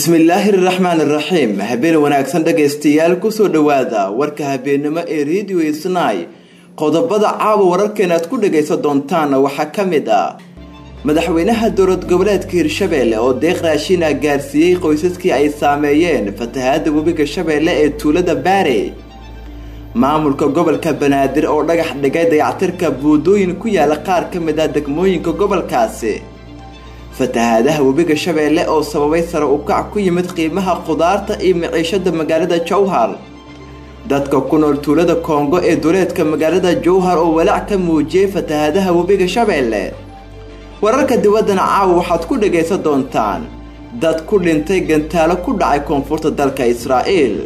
bismillaahi raxmaan iraxiim habeen wanaagsan dhagaystayaal kusoo dhowaada warka habeennimo ee radio isnay qodobada caawa wararkeena aad ku dhagaysan doontaan waxaa ka mid ah madaxweynaha dowlad goboleedka hirshabeelle oo deeq raashiina gaarsiiyey qoysaskii ay saameeyeen fatahaada webiga shabeelle ee tuulada baare maamulka gobolka banaadir oo dhagax dhigay dayactirka buudooyin ku yaala qaar ka mid ah degmooyinka gobolkaasi fatahaadaha webiga shabeelle oo sababay sare u kac ku yimid qiimaha khudaarta iyo maciishada magaalada jowhar dadka ku nool tuulada koongo ee duleedka magaalada jowhar oo walaac ka muujiyey fatahaadaha webiga shabeelle wararka dibaddana caawa waxaad ku dhagaysan doontaan dad ku dhintay gantaalo ku dhacay koonfurta dalka israa'iil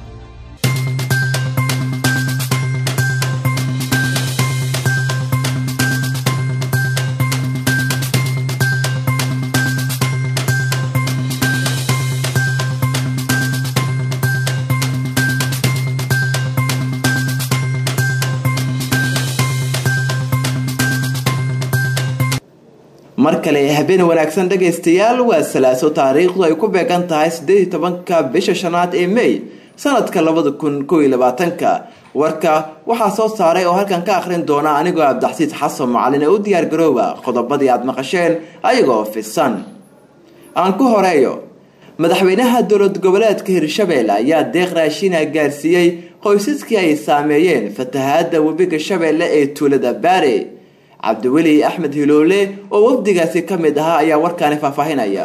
mar kale habeen wanaagsan dhagaystayaal waa salaaso taariikhdu ay ku beegan tahay siddeed iyo tobanka bisha shanaad ee may sanadka labada kun kow iyo labaatanka warka waxaa soo saaray oo halkan ka akhrin doona anigoo abdaxsiis xasan macalin ee u diyaar garooba qodobadii aad maqasheen ayagoo fisan aan ku horeeyo madaxweynaha dowlad goboleedka hirshabeelle ayaa deeq raashiina gaarsiiyey qoysaskii ay saameeyeen fatahaada webiga shabeelle ee tuulada baare cabdiweli axmed hiloole oo wafdigaasi ka mid ahaa ayaa warkaani faahfaahinaya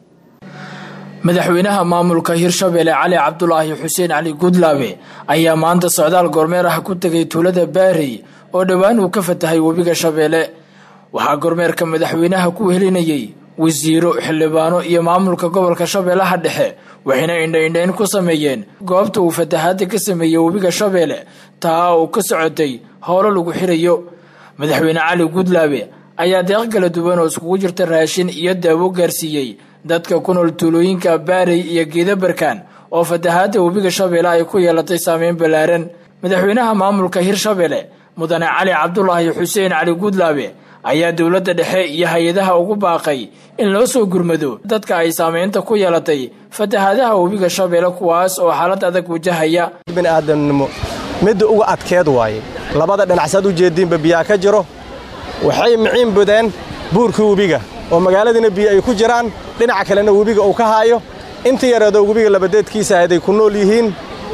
madaxweynaha maamulka hirshabeelle cali cabdulaahi xuseen cali gudlaabe ayaa maanta socdaal gormeer ah ku tegay tuulada baarey oo dhowaan uu ka fatahay webiga shabeelle waxaa gormeerka madaxweynaha ku helinayay wasiiro xildhibaano iyo maamulka gobolka shabeellaha dhexe waxayna indhaindhayn ku sameeyeen goobta uu fatahaada ka sameeyey webiga shabeelle taa uu ka socotay howlo lagu xirayo madaxweyne cali gudlaabe ayaa deeq kala duwan oo iskugu jirta raashin iyo daawo gaarsiiyey dadka ku nool tuulooyinka baarey iyo geedabarkaan oo fatahaada webiga shabeelle ay ku yeelatay saameyn ballaaran madaxweynaha maamulka hirshabeelle mudane cali cabdulaahi xuseen cali gudlaabe ayaa dowladda dhexe iyo hay-adaha ugu baaqay in loo soo gurmado dadka ay saameynta ku yeelatay fatahaadaha webiga shabeelle kuwaas oo xaalad adag wajahaya bini'aadamnimo midda uga adkeed waaye labada dhinacsaad u jeediinba biyaa ka jiro waxay miciin budeen buurkii webiga oo magaaladiina biyo ay ku jiraan dhinaca kalena webiga uu ka haayo inta yareedoo webiga labadeedkiisa ahayd ay ku nool yihiin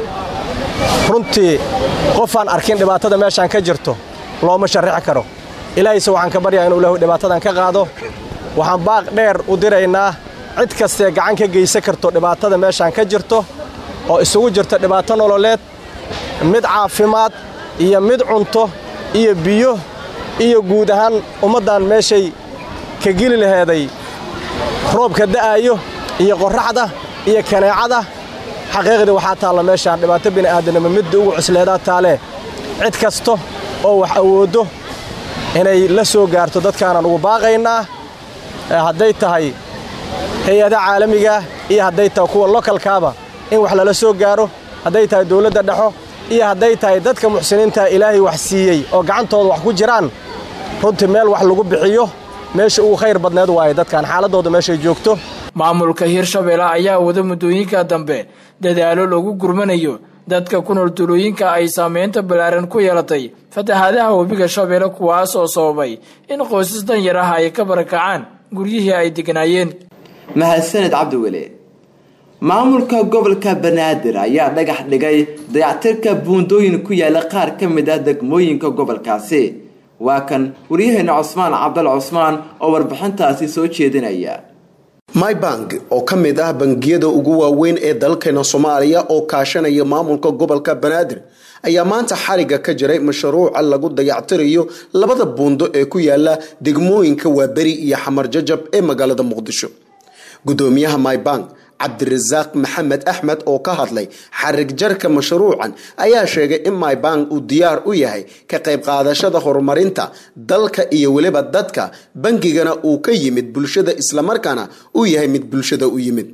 runtii qofaan arkin dhibaatada meeshaan ka jirto looma sharrixi karo ilaahayse waxaan ka baryaa inuu ilaahu dhibaatadan ka qaado waxaan baaq dheer u diraynaa cid kastee gacan ka geysan karto dhibaatada meeshaan ka jirto oo isugu jirta dhibaato nololeed mid caafimaad iyo mid cunto iyo biyo iyo guud ahaan ummaddan meeshay ka geli laheeday roobka da'aayo iyo qorraxda iyo kaneecada xaqiiqdii waxaa taalla meeshaan dhibaato bini'aadanimo midda ugu cusleedaa taalee cid kasta oo wax awooddo inay la soo gaarto dadkaanaan ugu baaqaynaa hadday tahay hay-adaha caalamigaah iyo hadday tahay kuwa lokalkaaba in wax lala soo gaaro hadday tahay dawladda dhexo iyo hadday tahay dadka muxsiniintaa ilaahay wax siiyey oo gacantooda wax ku jiraan runtii meel wax lagu bixiyo meesha ugu khayr badneed waaye dadkan xaaladdooda meeshay joogto maamulka hirshabeelle ayaa wada muddooyinka dambe dadaalo lagu gurmanayo dadka ku nool tuulooyinka ay saameynta ballaaran ku yeelatay fatahaadaha webiga shabeelle kuwaas oo sababay in qoysas danyar ah ay ka barakacaan guryihii ay degnaayeen mahadsaned cabdiweli maamulka gobolka banaadir ayaa dhagax dhigay dayactirka buundooyin ku yaala qaar ka mid ah degmooyinka gobolkaasi waa kan waryaheena cusmaan cabdal cusmaan oo warbixintaasi soo jeedinaya mybank oo ka mid ah bangiyada ugu waaweyn ee dalkeena soomaaliya oo kaashanaya maamulka gobolka banaadir ayaa maanta xariga ka jiray mashruuca lagu dayactirayo labada buundo ee ku yaala degmooyinka waaberi iyo xamar jajab ee magaalada muqdisho gudoomiyaha mybank cabdirasaaq maxamed axmed oo ka hadlay xarig jarka mashruucan ayaa sheegay in mybank uu diyaar u yahay ka qayb qaadashada horumarinta dalka iyo weliba dadka bangigana uu ka yimid bulshada islamarkaana uu yahay mid bulshada u yimid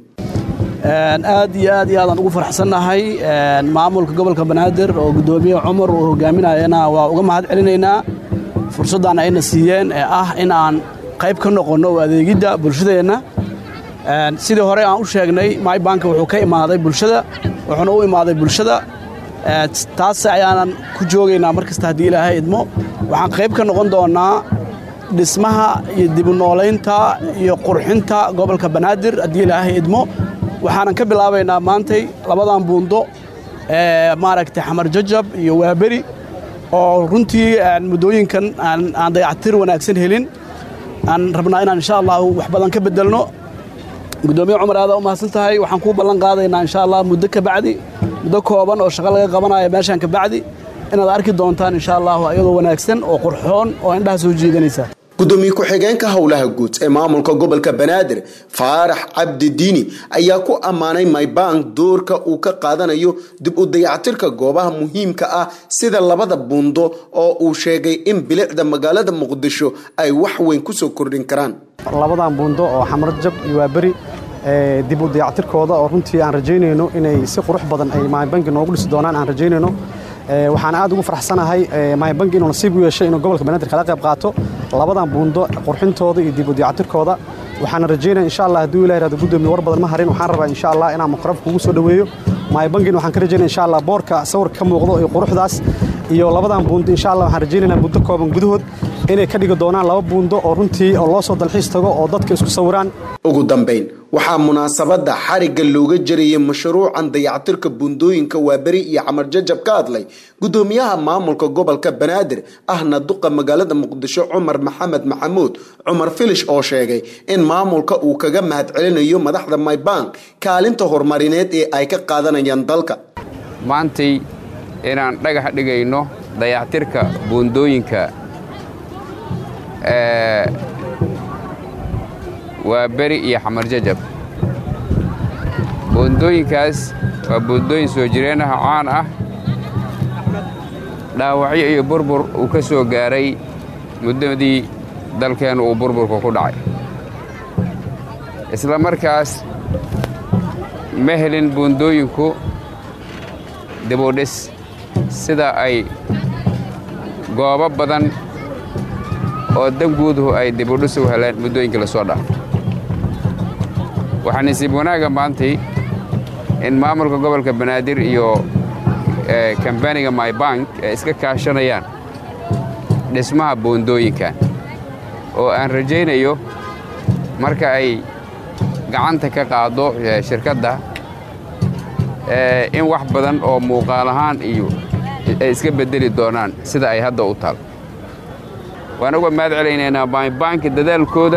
aad iyo aad iyo aadaan ugu faraxsannahay maamulka gobolka banaadir oo gudoomiye cumar uu hogaaminayana waa uga mahad celinaynaa fursaddan ayna siiyeen ee ah in aan qayb ka noqonno adeegidda bulshadeenna sidii hore aan u sheegnay mybanka wuxuu ka imaaday bulshada wuxuuna u imaaday bulshada taas ayaanan ku joogaynaa mar kasta haddii ilaahay idmo waxaan qayb ka noqon doonnaa dhismaha iyo dibunoolaynta iyo qurxinta gobolka banaadir haddii ilaahay idmo waxaanan ka bilaabaynaa maantay labadan buundo maaragtay xamar jajab iyo waaberi oo runtii muddooyinkan aan dayactir wanaagsan helin aan rabnaa inaan insha allahu wax badan ka bedelno guddoomiye cumar aadaa u mahadsan tahay waxaan kuu ballan qaadaynaa insha allah muddo ka bacdi muddo kooban oo shaqo laga qabanayo meeshaan ka bacdi inaad arki doontaan insha allahu ayadoo wanaagsan oo qurxoon oo indhaha soo jiidanaysa gudoomiye ku-xigeenka howlaha guud ee maamulka gobolka banaadir faarax cabdi diini ayaa ku ammaanay mybank doorka uu ka qaadanayo dib u dayactirka goobaha muhiimka ah sida labada buundo oo uu sheegay in bilicda magaalada muqdisho ay wax weyn kusoo kordhin karaan labadan buundo oo xamarjab iyo waaberi dib u dayactirkooda oo runtii aan rajaynayno inay si qurux badan ay mybanki noogu dhisi doonaan aan rajaynayno waxaan aad ugu faraxsanahay mybanki inuu nasiib u yeeshay inuu gobolka banaadir kala qayb qaato labadan buundo qurxintooda iyo dib u dayactirkooda waxaana rajaynaya insha allah hadduu ilahi rahdo guddoomiye war badan ma harin waxaan rabaa insha allah inaan mikrofon kugu soo dhoweeyo mybankin waxaan ka rajaynaya insha allah boorka sawirka ka muuqdo iyo quruxdaas iyo labadan buundo insha allah waxaan rajaynaynaa muddo kooban gudahood inay ka dhigi doonaan laba buundo oo runtii oo loo soo dalxiis tago oo dadka isku sawiraan ugu dambayn waxaa munaasabadda xarigga looga jarayay mashruucan dayactirka buundooyinka waaberi iyo xamar jajab ka hadlay guddoomiyaha maamulka gobolka banaadir ahna duqa magaalada muqdisho cumar maxamed maxamuud cumar filish oo sheegay in maamulka uu kaga mahadcelinayo madaxda mybank kaalinta horumarineed ee ay ka qaadanayaan dalka maantay inaan dhagax dhigayno dayactirka buundooyinka waa beri iyo xamar jajab buundooyinkaas waa buundooyin soo jireenaha caan ah dhaawacyo iyo burbur uu ka soo gaaray muddadii dalkeennu uu burburka ku dhacay isla markaas ma helin buundooyinku dibudhis sida ay goobo badan oo danguuduhu ay dibudhis u heleen muddooyinkii la soo dhaafay waxaa nasiib wanaagga maantay in maamulka gobolka banaadir iyo kambaniga mybank ay iska kaashanayaan dhismaha buundooyinkan oo aan rajaynayo marka ay gacanta ka qaaddo shirkadda in wax badan oo muuqaal ahaan iyo ay iska beddeli doonaan sida ay hadda u taal waan uga mahad celaynaynaa mybanki dadaalkooda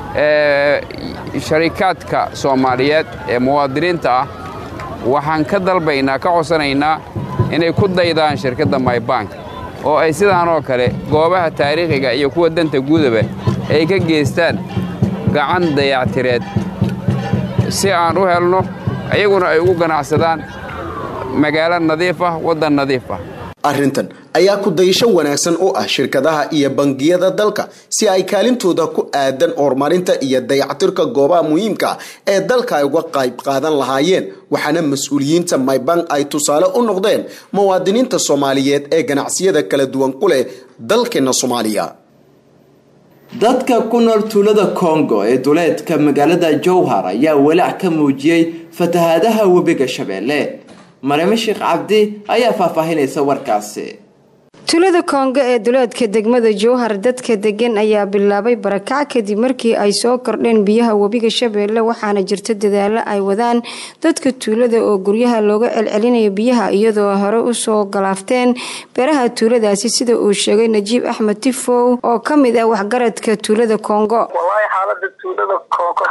sharikaadka soomaaliyeed ee muwaadiniinta ah waxaan ka dalbaynaa ka codsanaynaa inay ku daydaan shirkadda mybank oo ay sidaan oo kale goobaha taariikhiga iyo kuwa danta guudaba ay ka geystaan gacan dayactireed si aan u helno iyaguna ay ugu ganacsadaan magaalo nadiif ah waddan nadiif ah arrintan ayaa ku dayasho wanaagsan u ah shirkadaha iyo bangiyada dalka si ay kaalintooda ku aadan horumarinta iyo dayactirka goobaha muhiimka ah ee dalka ay uga qayb qaadan lahaayeen waxaana mas-uuliyiinta mybank ay tusaale u noqdeen muwaadiniinta soomaaliyeed ee ganacsiyada kala duwan ku leh dalkeena soomaaliya dadka ku nool tuulada kongo ee duleedka magaalada jowhar ayaa walaac ka muujiyey fatahaadaha webiga shabeelle marime sheekh cabdi ayaa faahfaahinaysa warkaasi tuulada koongo ee duleedka degmada jowhar dadka degan ayaa bilaabay barakac kadib markii ay soo kordheen biyaha webiga shabeelle waxaana jirta dadaalo ay wadaan dadka tuulada oo guryaha looga celcelinayo biyaha iyadoo hore usoo galaafteen beeraha tuuladaasi sida uu sheegay najiib axmed tifow oo ka mid ah waxgaradka tuulada koongo wallaahi xaalada tuulada koongo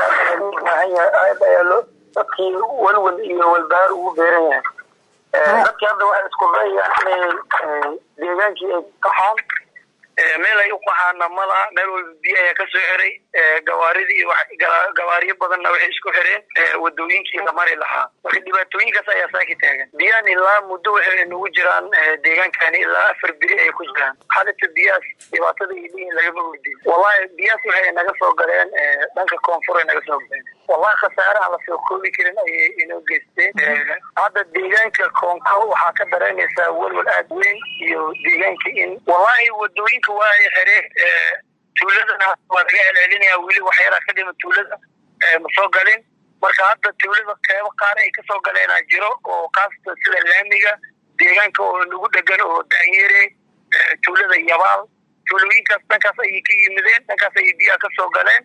dadkii walwal iyo walbahaar ugu beeran yahay dadkii hadda waxay isku dayayaan inay deegaankii ay qaxaan meel ay u qaxaana malaha meel walba biyo ayaa kasoo xiray gawaaridii gawaariyo badanna waxay isku xireen wadooyinkii la mari lahaa marka dhibaatooyinkaas ayaa saaki taagan biyahan ilaa muddo waxay nagu jiraan deegaankani ilaa afar beri ay ku jiraan xalita biyahaas dhibaatada ay leeyihin lagama weydiin wallahi biyahaas waxay naga soo galeen dhanka koonfur ay naga soo galeen wallahi khasaaraha lasoo koobi karin ayay inoo geysteen hadda deegaanka koonko waxaa ka dareemaysaa walwal aad weyn iyo deegaanka in wallahi wadooyinka waa ay xireen tuuladana waa laga celcelinaya weli waxyaraa ka dhima tuulada ma soo galin marka hadda tuulada qeybo qaar ay kasoo galeenaa jiro oo kaasata sida laamiga deegaanka oo nagu dhegan oo daanyere tuulada yabaal tuulooyinkaas dhankaas ayay ka yimideen dhankaas ayay biyaha kasoo galeen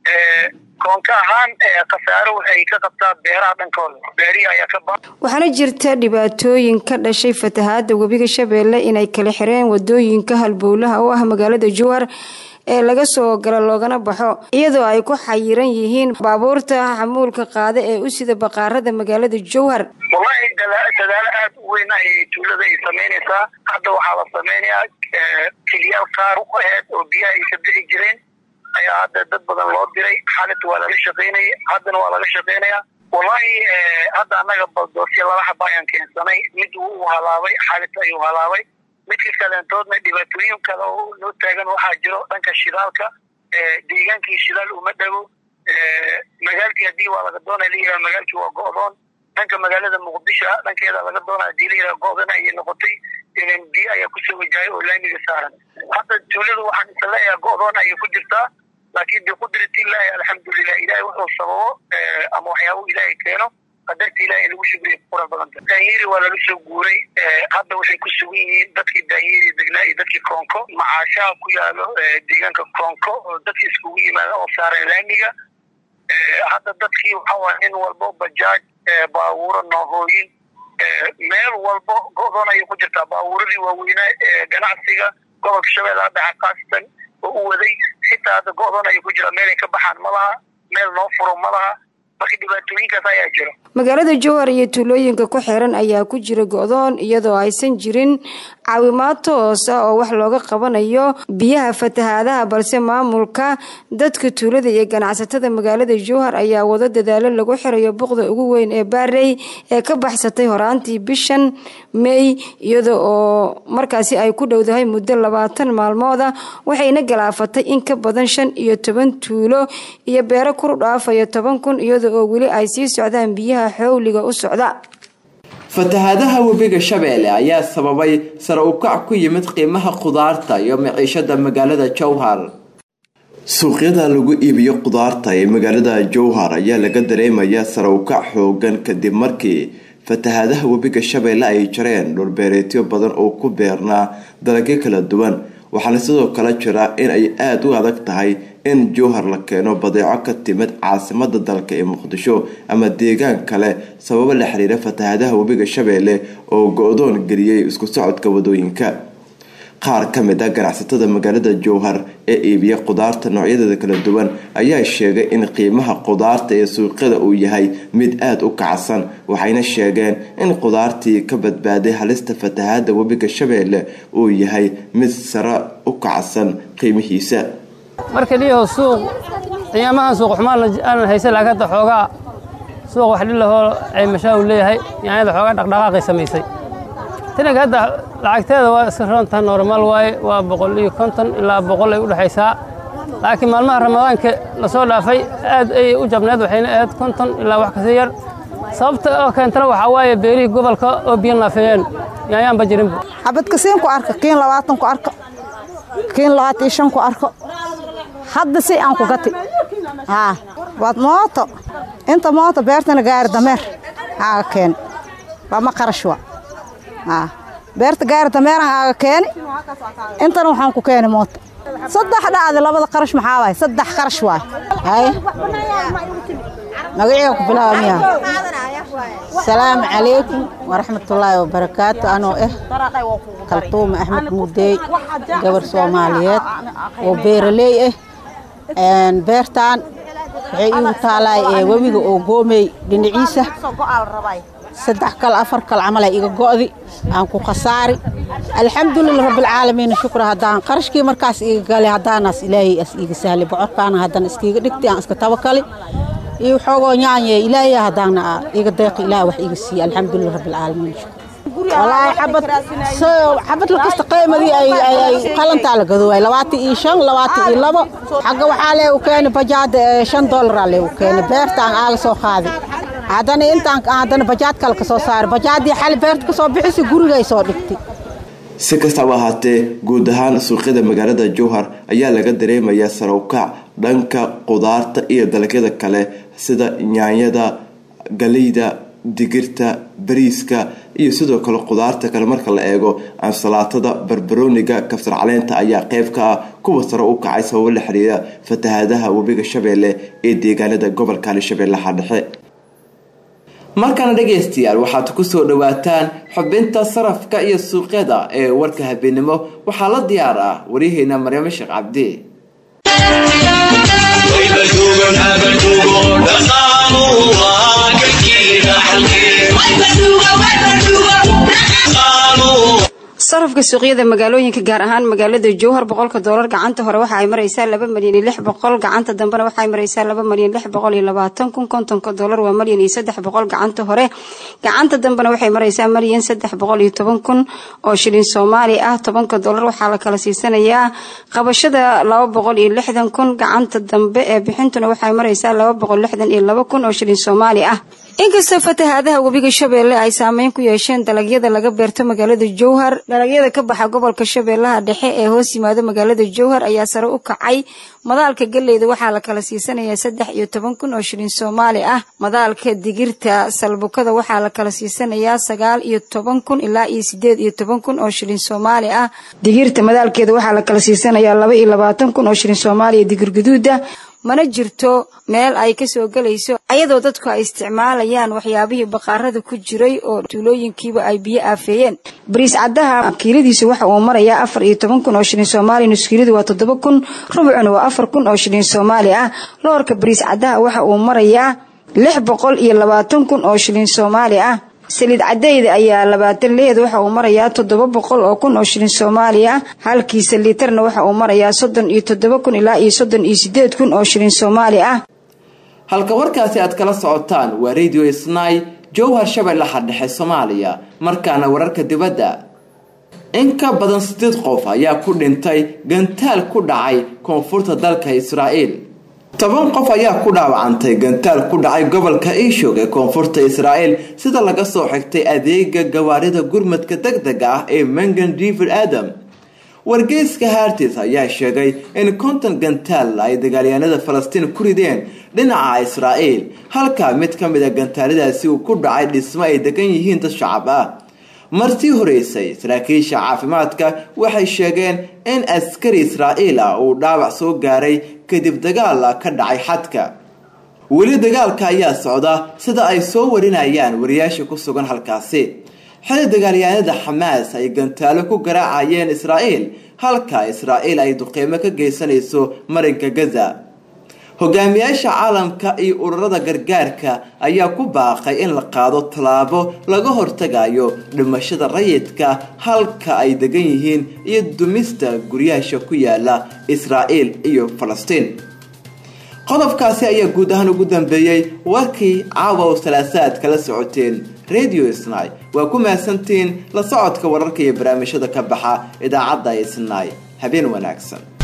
koonka ahaan khasaaro waxay ka qabtaa beeraha dhankooda beerihi ayaa ka ba waxaana jirta dhibaatooyin ka dhashay fatahaada webiga shabeelle inay kala xireen wadooyinka halbowlaha oo ah magaalada jowhar ee laga soo galo loogana baxo iyadoo ay ku xayiran yihiin baabuurta xamuulka qaada ee u sida baqaarada magaalada jowhar wallahi dadaalo aada u weyn ayay tuulada ay samaynaysaa hadda waxaa la samaynayaa keliyaal qaar u aheed oo biyaha ay ka bixi jireen ayaa hadda dad badan loo diray xaalit waa laga shaqaynaya haddana waa laga shaqaynaya wallahi hadda annaga baldoosya laba xaba ayaan keensanay mid wuu halaabay xaalit ayuu halaabay midka kaleentoodna dhibaatooyin kale oo loo taagan waxaa jiro dhanka shidaalka deegaankii shidaal uma dhago magaalkii haddii waa laga doonaya layihah magaalkii waa go-doon dhanka magaalada muqdisho dhankeeda laga doona hadii layihah go-dan ayay noqotay ilan biyo ayaa kusoo wajahay oo laamiga saaran hadda tuuladu waxaan isa leeyahay go-doon ayay ku jirtaa laakiin biqudratillahi alxamdulilah ilahay wuxuu sababo ama waxyaabo ilaahay keeno qadarta ilahay lagu shugriya qura badanta daanyeri waa laga soo guuray hadda waxay ku sugan yihiin dadkii daanyeri degnaa iyo dadkii koonko macaashaha ku yaalo deegaanka koonko oo dadkii iskugu yimaada oo saaran laamiga hadda dadkii waxaa nin walbo bajaaj baabuuro noohooyin meel walbo go-doon ayay ku jirtaa baabuuradii waaweynaa ganacsiga gobolka shabeellaha dhexe khaasatan oo u waday xitaa hadda go-doon ayay ku jiraa meelay ka baxaan ma laha meel noo furo ma laha marka dhibaatooyinkaas ayaa jiro magaalada jowhar iyo tuulooyinka ku xiran ayaa ku jira go-doon iyadoo aysan jirin caawimaad toos ah oo wax looga qabanayo biyaha fatahaadaha balse maamulka dadka tuulada iyo ganacsatada magaalada jowhar ayaa wado dadaalo lagu xirayo buqda ugu weyn ee baarey ee ka baxsatay horaantii bishan mey iyada oo markaasi ay ku dhowdahay muddo labaatan maalmooda waxayna galaafatay in ka badan shan iyo toban tuulo iyo beero kuru dhaafayo toban kun iyada oo weli ay sii socdaan biyaha xowliga u socda fatahaadaha webiga shabeelle ayaa sababay sare u kac ku yimid qiimaha khudaarta iyo maciishada magaalada jowhar suuqyada lagu iibiyo khudaarta ee magaalada jowhar ayaa laga dareemayaa sare u kac xoogan kadib markii fatahaadaha webiga shabeelle ay jareen dhulbeereetyo badan oo ku beernaa dalagyo kala duwan waxaana sidoo kale jira in ay aada u adag tahay in jowhar la keeno badeeco ka timid caasimada dalka ee muqdisho ama deegaan kale sababo la xiriira fatahaadaha webiga shabeelle oo go-doon geliyey isku socodka wadooyinka qaar ka mid a ganacsatada magaalada jowhar ee iibiya khudaarta noocyadeeda kala duwan ayaa sheegay in qiimaha khudaarta ee suuqyada uu yahay mid aada u kacsan waxayna sheegeen in khudaartii ka badbaaday halista fatahaada webiga shabeelle uu yahay mid sare u kacsan qiimihiisa marka liyaho suuq qiyaamahan suuq xumaan aanan haysan laakiin hadda xoogaa suuq wax dhilahoo caymashaa uu leeyahay yaanyada xoogaa dhaqdhaqaaqay samaysay tinaga hadda lacagteeda waa iska roontaha normaal waaye waa boqol iyo konton ilaa boqol ay u dhexaysaa laakiin maalmaha ramadaanka lasoo dhaafay aad ayay u jabneed waxayna ahayd konton ilaa wax kasii yar sababta oo keentana waxaa waaye beerihii gobolka oo biyo naafeeyeen yaanyaanba jirinba xabadkasiin ku arka kiin labaatan ku arko kiin labaatan iyo shan ku arko hadda si aan ku gati haa waad mooto inta mooto beertana gaari dameer haaga keeni lama qarash wa haa beerta gaari dameeran haaga keeni intana waxaan ku keeni mooto saddex dhacdi labada qarash maxaa waay saddex qarash waay haye magaciga ku bilaaba miya asalaamu calaykum waraxmatullaahi wabarakaatu anoo ah kaltuuma axmed mudeey gabar soomaaliyeed oo beeraley ah beertaan waxay iigu taalaay ee webiga oo goomey dhinaciisa saddex kal afar kal camal ay iga go'di aan ku khasaari alxamdulilah rabbilcaalamiin shukra haddaan qarashkii markaas iga gali haddaanaas ilaahay as iiga sahli bocorkaana haddana iskiiga dhigti aan iska tabakali iyo xoogoo nyaanye ilaahay haddaana iga deeqi ilaah wax iga siiye alxamdulilah rabbilcaalamiin shukra walaahi xabad xabad lakasta qiimadii ay ay qalantaa la gadoobay labaatan iyo shan labaatan iyo labo xagga waxaa lee u keeni bajaada shan dollaraa lee u keeni beertaan aaga soo qaadi haddana intaan haddana bajaad kale ka soo saari bajaadii xali beerta ka soo bixisi gurigay soo dhigtay si kastaba ahaatee guud ahaan suuqyada magaalada jowhar ayaa laga dareemayaa sare u kac dhanka qudaarta iyo dalagyada kale sida yaanyada galeyda digirta bariiska iyo sidoo kale qudaarta kale marka la eego ansalaatada barbarooniga kabsar caleenta ayaa qeyb ka ah kuwa sare u kacay sababo la xiriira fatahaadaha webiga shabeelle ee deegaanada gobolka hirshabeellaha dhexe markana dhegaystayaal waxaad kusoo dhawaataan xubinta sarafka iyo suuqyada ee warka habeenimo waxaa la diyaar ah waryaheena maryamo sheekh cabdi sarafka suuqyada magaalooyinka gaar ahaan magaalada jowhar boqolka doolar gacanta hore waxa ay maraysaa laba malyan iyo lix boqol gacanta dambena waxa ay maraysaa laba malyan lix boqol iyo labaatan kun kontonka doolar waa malyan iyo saddex boqol gacanta hore gacanta dambena waxay maraysaa malyan saddex boqol iyo toban kun oo shilin soomaali ah tobanka doolar waxaa la kala siisanayaa qabashada laba boqol iyo lixdan kun gacanta dambe ee bixintuna waxay maraysaa laba boqol lixdan iyo laba kun oo shilin soomaali ah inkastoo fatahaadaha webiga shabeelle ay saameyn ku yeesheen dalagyada laga beerto magaalada jowhar dalagyada ka baxa gobolka shabeellaha dhexe ee hoos yimaado magaalada jowhar ayaa sare u kacay madaalka galeyda waxaa la kala siisanayaa saddex iyo toban kun oo shilin soomaali ah madaalka digirta salbukada waxaa la kala siisanayaa sagaal iyo toban kun ilaa iyo sideed iyo toban kun oo shilin soomaali ah digirta madaalkeeda waxaa la kala siisanayaa laba iyo labaatan kun oo shilin soomaaliya digir guduuda mana jirto meel ay kasoo gelayso ayadoo dadku ay isticmaalayaan waxyaabihii baqaarada ku jiray oo tuulooyinkiiba ay biyo aafeeyeen bariis caddaha kiiladiisu waxa uu marayaa afar iyo toban kun oo shilin soomaali nuskiiladu waa toddoba kun rubucuna waa afar kun oo shilin soomaali ah loorka bariis caddaha waxa uu marayaa lix boqol iyo labaatan kun oo shilin soomaali ah saliid cadeyda ayaa labaatan leed waxa uu marayaa toddoba boqol oo kun oo shilin soomaali ah halkiisa liitarna waxa uu marayaa soddon iyo toddoba kun ilaa iyo soddon iyo sideed kun oo shilin soomaali ah halka warkaasi aad kala socotaan waa radio snai jowhar shabeellaha dhexe soomaaliya markaana wararka dibadda in ka badan sideed qof ayaa ku dhintay gantaal ku dhacay koonfurta dalka israa'iil toban qof ayaa ku dhaawacantay gantaal ku dhacay gobolka iishog ee koonfurta israa'iil sida laga soo xigtay adeega gawaarida gurmadka deg dega ah ee mangan river adam wargeyska hartis ayaa sheegay in konton gantaal ay dagaalyahanada falastiin ku rideen dhinaca israa'iil halka mid ka mid a gantaaladaasi uu ku dhacay dhismo ay degan yihiin dad shacab ah martii horeysay saraakiisha caafimaadka waxay sheegeen in askari israa'iil ah uu dhaawac soo gaaray kadib dagaal ka dhacay xadka weli dagaalka ayaa socda sida ay soo warinayaan wariyaasha ku sugan halkaasi xili dagaalyahanada xamaas ay gantaalo ku garaacayeen israa'iil halka israa'iil ay duqeymo ka geysanayso marinka gaza hogaamiyaasha caalamka iyo ururada gargaarka ayaa ku baaqay in la qaado tallaabo laga hortagayo dhimashada rayidka halka ay degan yihiin iyo dumista guryaasha ku yaala israa'iil iyo falastiin qodobkaasi ayaa guud ahaan ugu dambeeyey warkii caawa oo salaasaad kala socoteen radio snai waa ku mahadsantiin la socodka wararka iyo barnaamijyada ka baxa idaacadda snai habeen wanaagsan